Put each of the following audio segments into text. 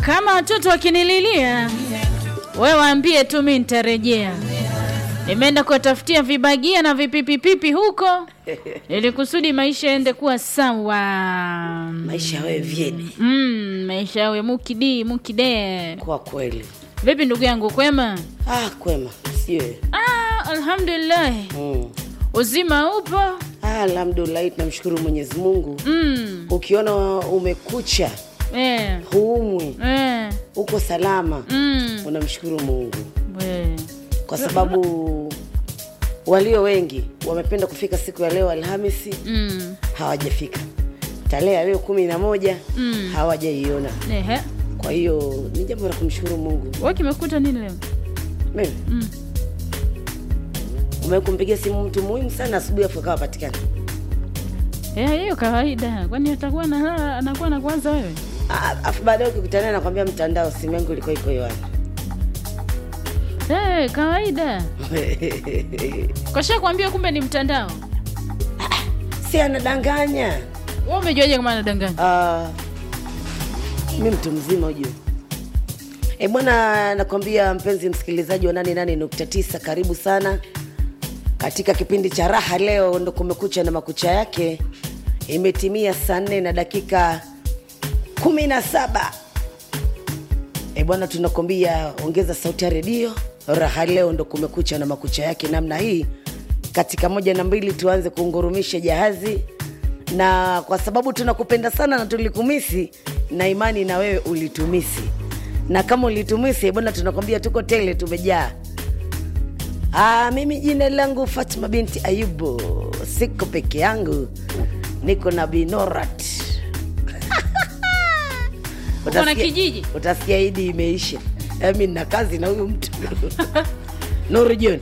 kama watoto wakinililia, we waambie tu, mi nitarejea. Nimeenda kuwatafutia vibagia na vipipipipi huko ili kusudi maisha yaende kuwa sawa. maisha yawe vyedi Mm, maisha yawe mukidi mukide. kwa kweli. Vipi ndugu yangu, kwema? Ah, kwema siwe Ah, alhamdulillah, mm. uzima upo. Ah, alhamdulillah, tunamshukuru Mwenyezi Mungu. Mm, Ukiona umekucha eh, huumwi, eh, uko salama, mm, unamshukuru Mungu we. kwa sababu walio wengi wamependa kufika siku ya leo Alhamisi, Mm, hawajafika. Tarehe ya leo kumi na moja Mm. hawajaiona. ehe. Kwa hiyo ni jambo la kumshukuru Mungu. Wewe kimekuta nini leo? Mimi Mm. umekumpigia simu mtu muhimu sana asubuhi, afu akawa patikana. Eh, hiyo kawaida. Kwani atakuwa na anakuwa na kwanza wewe? Ah, afu baadaye ukikutana nakwambia mtandao, simu yangu ilikuwa iko hewani. Eh, kawaida. Kasha kuambia kumbe ni mtandao. si anadanganya. Wewe umejuaje kama anadanganya? Ah, mi mtu mzima ujue. E bwana, nakwambia mpenzi msikilizaji wa 88.9 karibu sana katika kipindi cha raha. Leo ndo kumekucha na makucha yake, imetimia saa nne na dakika kumi na saba. E bwana, tunakwambia ongeza sauti ya redio. Raha leo ndo kumekucha na makucha yake namna hii. Katika moja na mbili, tuanze kuungurumisha jahazi, na kwa sababu tunakupenda sana na tulikumisi, na imani na wewe ulitumisi, na kama ulitumisi bwana, tunakwambia tuko tele, tumejaa. Ah, mimi jina langu Fatma binti Ayubu, siko peke yangu, niko na Binorat. Uko na Utasikia- kijiji? Utasikia idi imeisha, mi nina kazi na huyu mtu Nuru John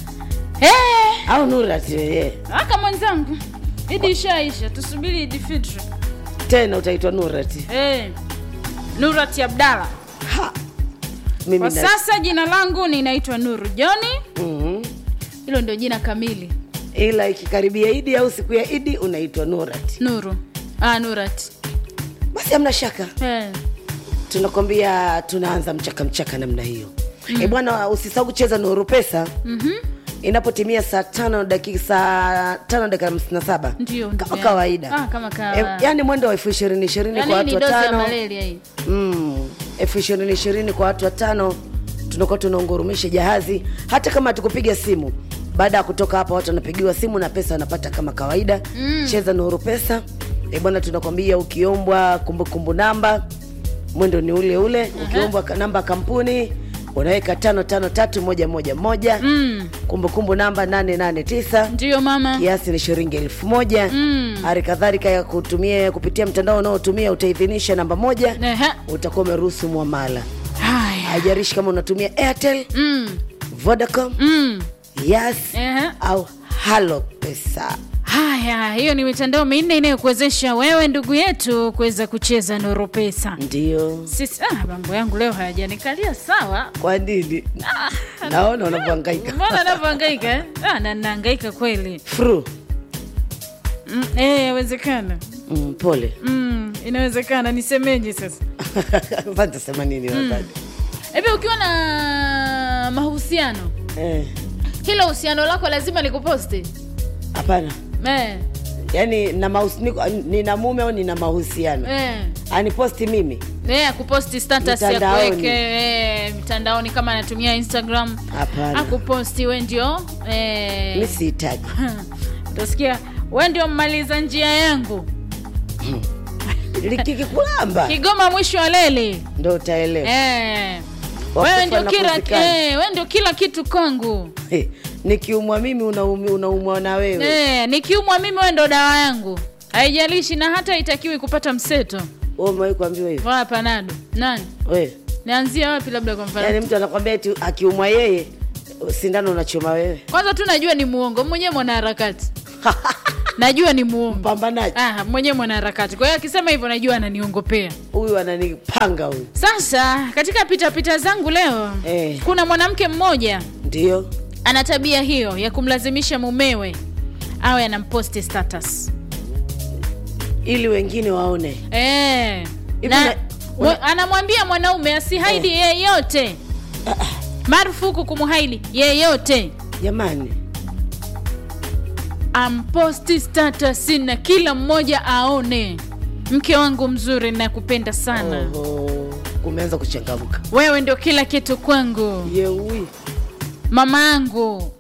Eh, au Nurat yeye aka mwenzangu. Idi ishaisha, tusubiri Idi Fitri. tena utaitwa Nurat. Eh. Nurati Abdalla. Ha, mimi Kwa na sasa jina langu ninaitwa Nuru Joni. Mhm. Hilo ndio jina kamili. ila ikikaribia idi au siku ya idi unaitwa Nurat, Nuru. Ah, Nurati. basi hamna shaka. Eh. tunakwambia tunaanza mchaka mchaka namna hiyo mm. E bwana, usisahau kucheza Nuru Pesa Mhm. inapotimia saa tano dakika saa tano dakika hamsini na saba Ndio, ndugu kama yangu. kawaida Ah, kama kawa- e, yani mwendo wa elfu ishirini ishirini Yaani kwa hii ni watu dozi ya watano malaria hii. mm, elfu ishirini ishirini kwa watu watano tunakuwa tunaungurumisha jahazi hata kama hatukupiga simu baada ya kutoka hapa watu wanapigiwa simu na pesa wanapata kama kawaida mm. cheza nuru pesa e bwana tunakwambia ukiombwa kumbukumbu namba mwendo ni ule ule ukiombwa ka- namba ya kampuni unaweka tano tano tatu moja moja moja Mm. kumbukumbu namba nane nane tisa Ndio mama. kiasi ni shilingi elfu moja Mm. hali kadhalika ya kutumia kupitia mtandao unaotumia utaidhinisha namba moja Ehe. utakuwa umeruhusu mwamala Haya. haijarishi kama unatumia airtel Mm. vodacom Mm. yes Ehe. au halo pesa Haya, hiyo ni mitandao minne inayokuwezesha wewe ndugu yetu kuweza kucheza Nuru Pesa. ndio Sisi ah, mambo yangu leo hayajanikalia sawa. kwa nini naona unavyohangaika Mbona anavyohangaika eh? Ah, na ninahangaika kweli. fru Mm, eh, yawezekana. mm, pole Mm, inawezekana nisemeje sasa? vatasema nini wazadi Hivi ukiwa na mahusiano, Eh, hilo uhusiano lako lazima likuposti. hapana Eh, yaani na mahus- niko- nina mume au nina mahusiano eh. aniposti mimi Eh, kuposti status ya Mitandaoni. kuweke eh, mtandaoni kama anatumia Instagram. hapana Akuposti we ndio eh, mi sihitaji utasikia we ndio mmaliza njia yangu likikikulamba Kigoma mwisho wa leli ndo utaelewa eh. Wakufa Wewe ndio na kila kuzikana. eh, wewe ndio kila kitu kwangu Eh, nikiumwa mimi unaumi- unaumwa na wewe eh, nikiumwa mimi wewe ndo dawa yangu, haijalishi na hata itakiwi kupata mseto Wewe umewahi kuambiwa hivyo wala panado. Nani we nianzia wapi? Labda kwa mfano yaani mtu anakwambia eti akiumwa yeye sindano unachoma wewe kwanza tu najua ni muongo mwenyewe, mwanaharakati najua ni muongo mpambanaji ah, mwenyewe mwanaharakati. Kwa hiyo akisema hivyo najua ananiongopea. huyu ananipanga huyu Sasa katika pitapita zangu leo Eh. kuna mwanamke mmoja ndio ana tabia hiyo ya kumlazimisha mumewe awe anamposti status ili wengine waone eh, Hivi na, na- Mwe- anamwambia mwanaume asihaidi yeyote marufuku kumhaidi yeyote jamani amposti status na kila mmoja aone mke wangu mzuri nakupenda sana Oho, kumeanza kuchangamka wewe ndio kila kitu kwangu yeui mama yangu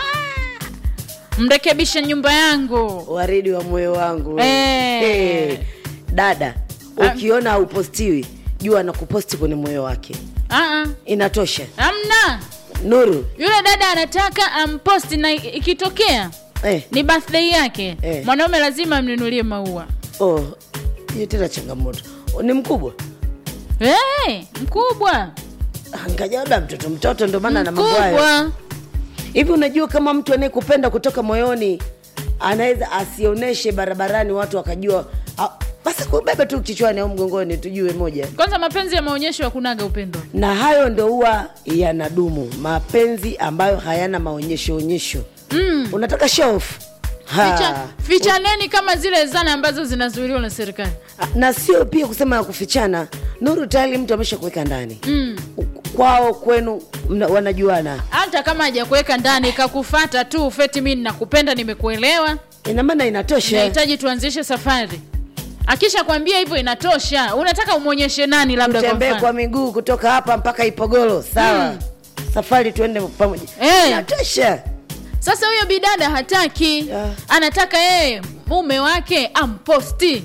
mrekebisha nyumba yangu waridi wa moyo wangu Eh. Eh, dada ukiona haupostiwi jua anakuposti kwenye moyo wake Aa, inatosha amna nuru yule dada anataka amposti na ikitokea eh, ni birthday yake Eh. mwanaume lazima amnunulie maua oh, hiyo tena changamoto ni mkubwa hey, mkubwa ngaja labda mtoto mtoto ndio maana na mambo hayo mkubwa hivi unajua kama mtu anayekupenda kutoka moyoni anaweza asioneshe barabarani watu wakajua ah, basi kubebe tu kichwani au mgongoni tujue moja kwanza mapenzi ya maonyesho hakunaga upendo na hayo ndo huwa yanadumu mapenzi ambayo hayana maonyesho onyesho mm. unataka show off Ha. Ficha, fichaneni kama zile zana ambazo zinazuiliwa na serikali na sio pia kusema ya kufichana nuru tayari mtu amesha kuweka ndani mm. kwao kwenu mna, wanajuana hata kama hajakuweka ndani kakufata tu feti mi nakupenda nimekuelewa ina maana inatosha nahitaji tuanzishe safari akisha kwambia hivyo inatosha unataka umwonyeshe nani labda kwa utembee mfano kwa miguu kutoka hapa mpaka ipogolo sawa Mm. safari tuende pamoja Eh. inatosha sasa huyo bidada hataki Yeah. anataka yeye mume wake amposti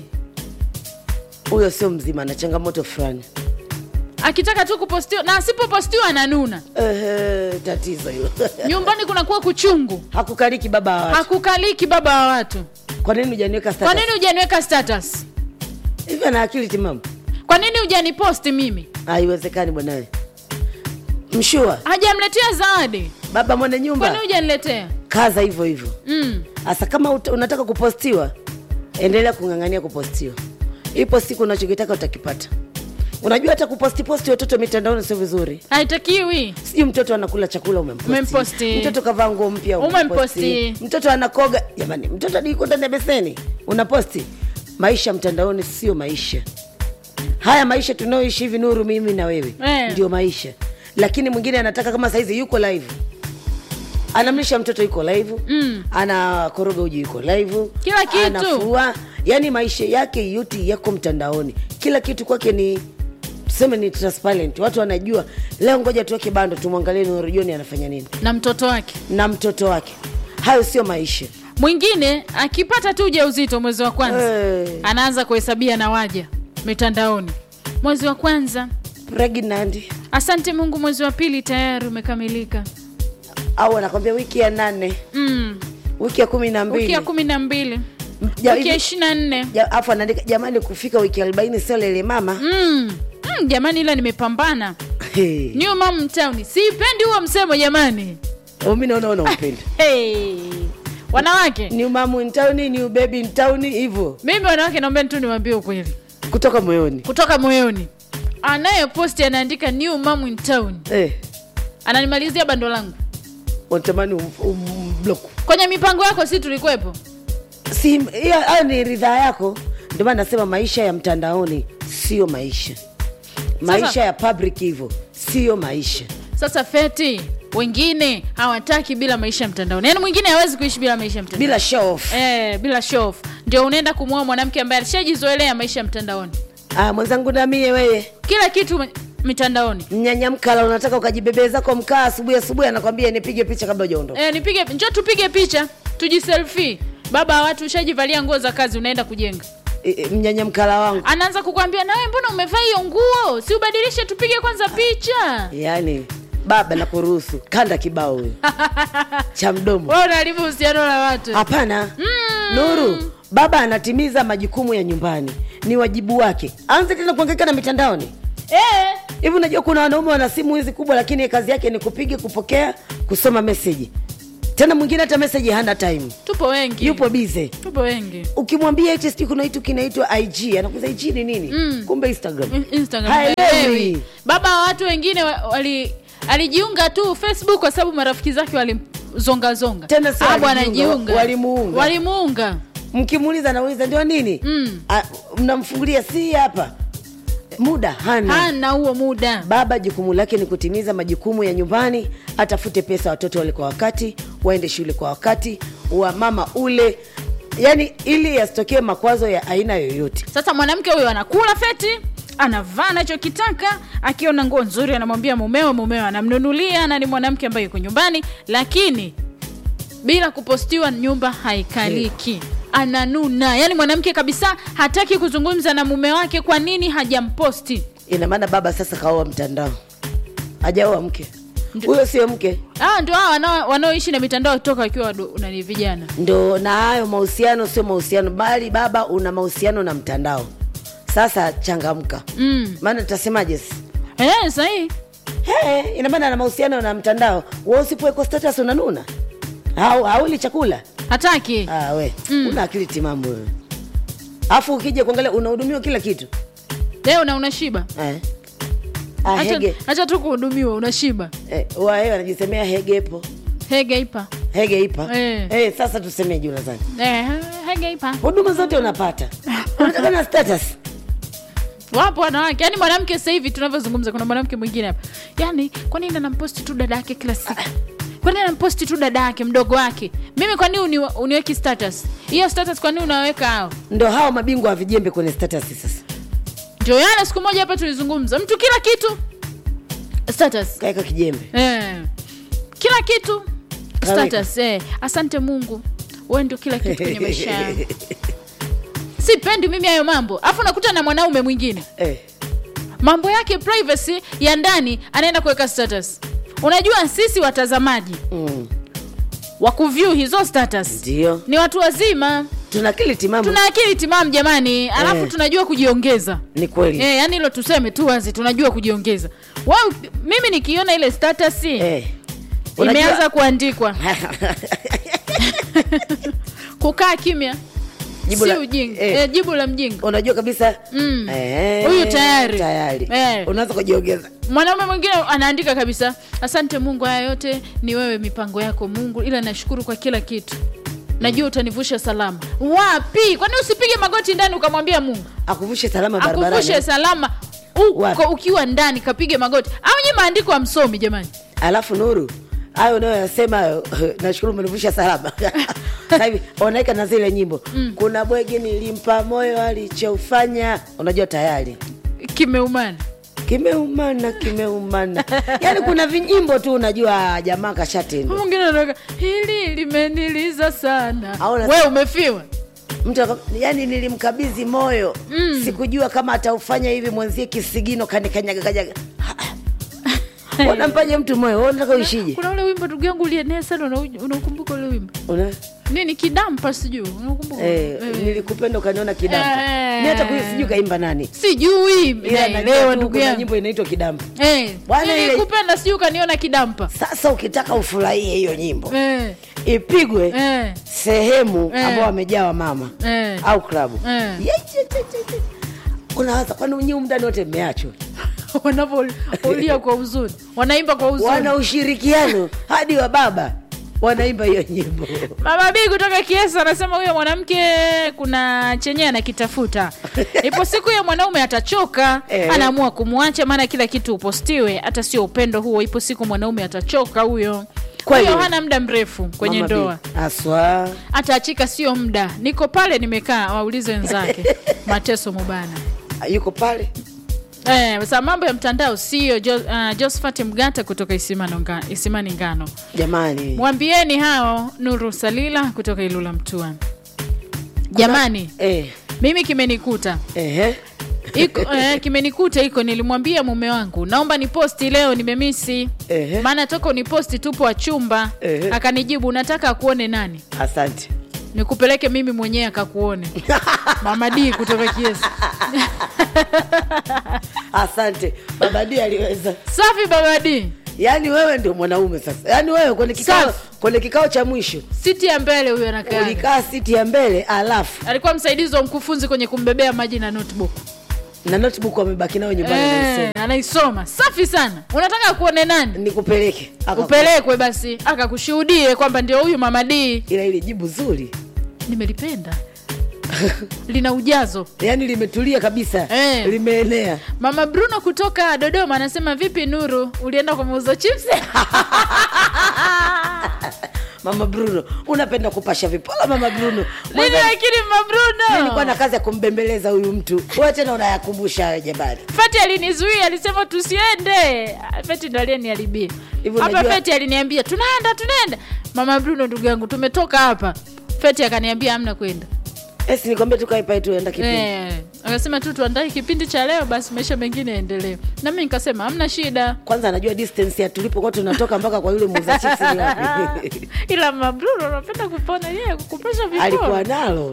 huyo sio mzima na changamoto fulani akitaka tu kupostiwa na asipopostiwa ananuna Ehe, tatizo hilo nyumbani kunakuwa kuchungu hakukaliki baba wa watu hakukaliki baba wa watu kwa nini hujaniweka kwa status? nini hujaniweka status hivi ana akili timamu kwa nini hujaniposti mimi haiwezekani bwanawe mshua hajamletea zawadi baba mwenye kwa nyumba nini hujaniletea kaza hivyo hivyo mm. hasa kama ut- unataka kupostiwa endelea kung'ang'ania kupostiwa ipo siku unachokitaka utakipata unajua hata kuposti posti watoto mitandaoni sio vizuri haitakiwi sijui mtoto anakula chakula umemposti. Umemposti. mtoto kavaa nguo mpya Umemposti. mtoto anakoga jamani mtoto adiko ndani ya beseni unaposti maisha mtandaoni sio maisha haya maisha tunayoishi hivi nuru mimi na wewe Eh. ndio maisha lakini mwingine anataka kama saizi yuko live anamlisha mtoto yuko live Mm. anakoroga uji yuko live Kila kitu. anafua yani maisha yake yote yako mtandaoni kila kitu kwake ni tuseme ni transparent watu wanajua leo ngoja tuweke bando tumwangalie Nuru John anafanya nini na mtoto wake na mtoto wake hayo sio maisha mwingine akipata tu ujauzito mwezi wa kwanza Eh, anaanza kuhesabia na waja mitandaoni mwezi wa kwanza pregnant asante mungu mwezi wa pili tayari umekamilika au anakwambia wiki ya nane mm. wiki ya kumi na wiki mbili ya kumi na mbili Ja- wiki ya hivi- ishiri na nne ja- afu anaandika jamani kufika wiki arobaini sio lele mama mm. mm, jamani ila nimepambana Hey. new mom town siipendi huo msemo jamani Oh, mi naona unaupenda hey. wanawake new mamu in town new baby in town hivyo mimi wanawake naomba tu niwaambie ukweli kutoka moyoni kutoka moyoni anayeposti anaandika new mom in town eh, ananimalizia bando langu unatamani um, um, block kwenye mipango yako si tulikuwepo si hiyo hayo ni ridhaa yako ndio maana nasema maisha ya mtandaoni sio maisha maisha Sasa- ya public hivyo sio maisha sasa feti wengine hawataki bila maisha ya mtandaoni yaani mwingine hawezi kuishi bila maisha ya mtandaoni bila show off Eh, bila show off. ndio unaenda kumwoa mwanamke ambaye alishajizoelea maisha ya mtandaoni ah, mwenzangu namie wewe kila kitu mi- mitandaoni mnyanyamkala unataka ukajibebee zako mkaa asubuhi asubuhi anakwambia nipige picha kabla ujaondoka eh, nipige njo tupige picha tujiselfie baba wa watu ushajivalia nguo za kazi unaenda kujenga e, e, mnyanyamkala wangu anaanza kukwambia nawe mbona umevaa hiyo nguo si ubadilishe tupige kwanza picha yaani baba na kuruhusu kanda kibao huyo cha mdomo wewe unaharibu uhusiano la watu hapana nuru baba anatimiza majukumu ya nyumbani ni wajibu wake aanze tena kuangaika na mitandaoni eh, hivi unajua kuna wanaume wana simu hizi kubwa lakini kazi yake ni kupiga kupokea kusoma meseji tena mwingine hata meseji hana time tupo wengi yupo bize tupo wengi ukimwambia eti sijui kuna kitu kinaitwa ig anakuza ig ni nini Mm. kumbe instagram In- Instagram Haelewi. haelewi. baba wa watu wengine wa- wali alijiunga tu facebook kwa sababu marafiki zake walimzongazonga Tena sio Ah, bwana alijiunga, jiunga walimuunga. walimuunga mkimuuliza nauliza ndio nini Mm. Ah, mnamfungulia si hapa muda hana hana huo muda baba jukumu lake ni kutimiza majukumu ya nyumbani atafute pesa watoto wale kwa wakati waende shule kwa wakati wa mama ule yani ili yasitokee makwazo ya aina yoyote sasa mwanamke huyo anakula feti anavaa anachokitaka akiona nguo nzuri anamwambia mumewe mumewe anamnunulia na ni mwanamke ambaye yuko nyumbani lakini bila kupostiwa nyumba haikaliki ananuna yaani mwanamke kabisa hataki kuzungumza na mume wake kwa nini hajamposti ina maana baba sasa kaoa mtandao hajaoa mke huyo sio mke ah, ndio hao wanao- wanaoishi na mitandao toka wakiwa wado- nani vijana ndo na hayo mahusiano sio mahusiano bali baba una mahusiano na mtandao sasa changamka mm. maana tutasemaje sasa? eh, sahii Hey, ina maana ana mahusiano na mtandao wa usipowekwa status unanuna au hauli chakula hataki ah, we mm. una akili timamu wewe alafu ukija kuangalia unahudumiwa kila kitu leo na unashiba eh. ah, Acha- hege acha tu kuhudumiwa unashiba eh, wae wanajisemea hegepo hege ipa hege ipa Eh. eh, sasa tusemeje unadhani eh, hege ipa huduma zote unapata unataka na status wapo wanawake yaani mwanamke sasa hivi tunavyozungumza kuna mwanamke mwingine hapa yaani kwa nini anamposti tu dada yake kila siku kwa nini anamposti tu dada yake mdogo wake mimi kwa nini uni, uniweki status hiyo status kwa nini unaweka hao ndo hao mabingwa wa vijembe kwenye status sasa ndio yana siku moja hapa tulizungumza mtu kila kitu status kaeka kijembe eh. kila kitu Kaweka. status eh. asante mungu wewe ndio kila kitu kwenye maisha yangu sipendi mimi hayo mambo afu nakuta na mwanaume mwingine eh. mambo yake privacy ya ndani anaenda kuweka status unajua sisi watazamaji mm. wa kuview hizo status ndio ni watu wazima tuna akili timamu tuna akili timamu jamani alafu Eh. tunajua kujiongeza ni kweli Eh, yani hilo tuseme tu wazi tunajua kujiongeza wow, mimi nikiona ile status eh. imeanza Unajua- kuandikwa kukaa kimya Jibu si la- ujinga eh. eh, jibu la mjinga unajua kabisa Mm. eh, Huyu tayari. tayari Eh. unaanza kujiongeza mwanaume mwingine anaandika kabisa asante mungu haya yote ni wewe mipango yako mungu ila nashukuru kwa kila kitu najua utanivusha salama wapi kwani usipige magoti ndani ukamwambia mungu akuvushe salama akuvushe barabarani salama Wapi? uko ukiwa ndani kapige magoti au nyi maandiko amsomi jamani alafu nuru hayo unayoyasema hayo nashukuru umenivusha salama Sasa hivi wanaeka na zile nyimbo kuna bwegi nilimpa moyo alichofanya unajua tayari kimeumana kimeumana kimeumana yaani kuna vinyimbo tu unajua jamaa kashatendwa mwingine anaweka hili limeniliza sana Au na- we umefiwa mtu aka- yani nilimkabidhi moyo Mm. sikujua kama ataufanya hivi mwenzie kisigino kanikanyaga kanyaga unampaje mtu moyo wewe unataka uishije kuna ule wimbo ndugu yangu ulienea sana unau- unaukumbuka ule wimbo Una? nini kidampa sijuu unaukumbuka Eh, Eh. nilikupenda ukaniona kidampa Eh. mi hata kuyo sijui kaimba nani sijui Ila najua naelewa tu ndugu kuna yangu nyimbo inaitwa kidampa Eh, Bwana ile- nilikupenda sijui ukaniona kidampa sasa ukitaka ufurahie hiyo nyimbo Eh, ipigwe eh, sehemu Eh. ambao wamejaa wamama eh. au klabu Eh. Ye- ye- ye- ye- ye. unawaza kwani nyii mdani wote mmeachwa wanavyolia kwa huzuni wanaimba kwa huzuni wana ushirikiano hadi wa baba wanaimba hiyo nyimbo mama bi kutoka kiesa anasema huyo mwanamke kuna chenye anakitafuta ipo siku ya mwanaume atachoka Eh. anaamua kumwacha maana kila kitu upostiwe hata sio upendo huo ipo siku mwanaume atachoka huyo Kweli. huyo hana muda mrefu kwenye Mama ndoa B. aswa ataachika sio muda niko pale nimekaa waulize wenzake mateso mubana yuko pale Eh, sasa mambo ya mtandao sio jo, uh, Josephat Mgata kutoka Isimano nga, Isimani Ngano. jamani Mwambieni hao Nuru Salila kutoka Ilula Mtua. Jamani, eh, mimi kimenikuta ehe. iko eh, kimenikuta iko nilimwambia mume wangu naomba niposti leo nimemisi Ehe. maana toka uniposti tupo wa chumba Ehe. akanijibu unataka akuone nani asante nikupeleke mimi mwenyewe akakuone mama D kutoka Kiesi asante baba D aliweza safi baba D yaani wewe ndio mwanaume sasa yaani wewe kwenye kikao Safi. kwenye kikao cha mwisho siti ya mbele huyo anakaa ulikaa siti ya mbele alafu alikuwa msaidizi wa mkufunzi kwenye kumbebea maji na notebook na notebook wamebaki nayo nyumbani Eh, anaisoma. anaisoma safi sana unataka kuone nani nikupeleke Aka- upelekwe basi akakushuhudie kwamba ndio huyu mama D ila ili jibu zuri nimelipenda lina ujazo yaani limetulia kabisa Eh. limeenea mama bruno kutoka dodoma anasema vipi nuru ulienda kwa muuza chips mama bruno unapenda kupasha vipola mama bruno nini Mwanzo lakini mama nilikuwa na bruno kazi ya kumbembeleza huyu mtu wewe tena unayakumbusha hayo jabari feti alinizuia alisema tusiende feti ndo aliyeniharibia Hivyo hapa unajua- feti aliniambia tunaenda tunaenda mama bruno ndugu yangu tumetoka hapa feti akaniambia amna kwenda esi nikwambia tukae pale tuenda kipindi Eh, akasema tu tuandae kipindi cha leo basi maisha mengine yaendelee na mi nikasema hamna shida kwanza anajua distance ya tulipokuwa tunatoka mpaka kwa yule muuza chips ni wapi ila mabruno unapenda kupona yeye kukupesha alikuwa vipo nalo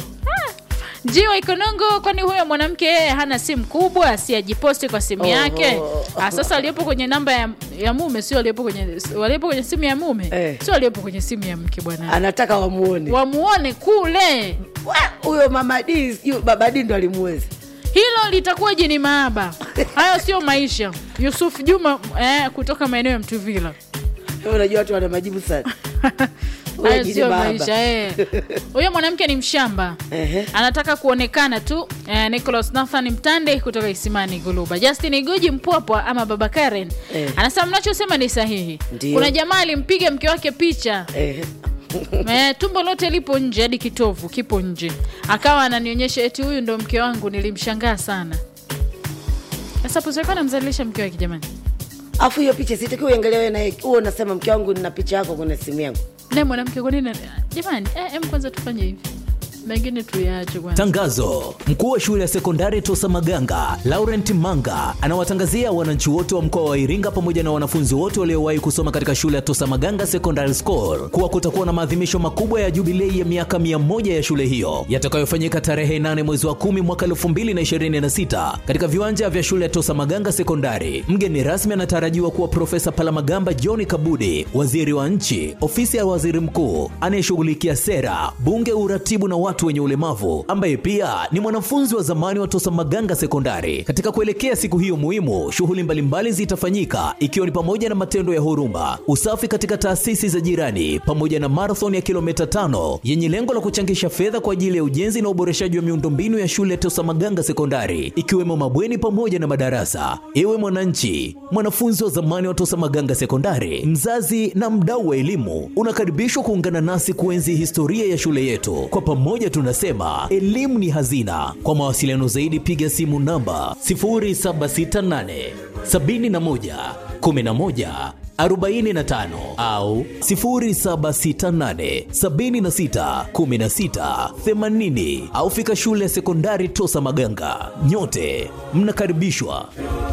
jiwa ikonongo kwani huyo mwanamke yeye hana simu kubwa si ajiposti kwa simu Oh. yake ah, sasa aliyepo kwenye namba ya, ya mume sio aliyepo kwenye waliopo kwenye simu ya mume Eh. sio aliyepo kwenye simu ya mke bwana anataka wamuone wamuone kule Wa, huyo mama D sijui baba D ndo alimuwezi hilo litakuwa jini maaba hayo sio maisha yusuf juma eh, kutoka maeneo ya mtuvila Wewe unajua watu wana majibu sana Huyo hayo jini sio baba. maisha eh. huyo mwanamke ni mshamba Ehe. anataka kuonekana tu eh, nicholas nathan mtande kutoka isimani guluba justin igoji mpwapwa ama baba karen Eh. anasema mnachosema ni sahihi Ndio. kuna jamaa alimpiga mke wake picha Ehe. eh, tumbo lote lipo nje hadi kitovu kipo nje akawa ananionyesha eti huyu ndo mke wangu nilimshangaa sana sasa posekana namzalilisha mke wake jamani afu hiyo picha sitaki uangalia wewe naye huo unasema mke wangu nina picha yako kwenye simu yangu naye mwanamke kwa nini jamani eh, em kwanza tufanye hivi mengine tuyaache kwanza Tangazo: mkuu wa shule ya sekondari Tosa Maganga Laurent Manga anawatangazia wananchi wote wa mkoa wa Iringa pamoja na wanafunzi wote waliowahi kusoma katika shule ya Tosa Maganga Secondary School kuwa kutakuwa na maadhimisho makubwa ya jubilei ya miaka 100 ya shule hiyo yatakayofanyika tarehe 8 mwezi wa 10 mwaka 2026 katika viwanja vya shule ya Tosa Maganga Sekondari. Mgeni rasmi anatarajiwa kuwa Profesa Palamagamba John Kabudi, waziri wa nchi, ofisi ya waziri mkuu anayeshughulikia sera, bunge, uratibu na watu wenye ulemavu, ambaye pia ni mwanafunzi wa zamani wa Tosa Maganga Sekondari. Katika kuelekea siku hiyo muhimu, shughuli mbalimbali zitafanyika ikiwa ni pamoja na matendo ya huruma, usafi katika taasisi za jirani, pamoja na marathon ya kilomita tano yenye lengo la kuchangisha fedha kwa ajili ya ujenzi na uboreshaji wa miundombinu ya shule ya Tosa Maganga Sekondari, ikiwemo mabweni pamoja na madarasa. Ewe mwananchi, mwanafunzi wa zamani wa Tosa Maganga Sekondari, mzazi na mdau wa elimu, unakaribishwa kuungana nasi kuenzi historia ya shule yetu. Kwa pamoja tunasema elimu ni hazina. Kwa mawasiliano zaidi, piga simu namba 0768 71 11 45 au 0768 76 16 80 au fika shule ya sekondari Tosa Maganga. Nyote mnakaribishwa.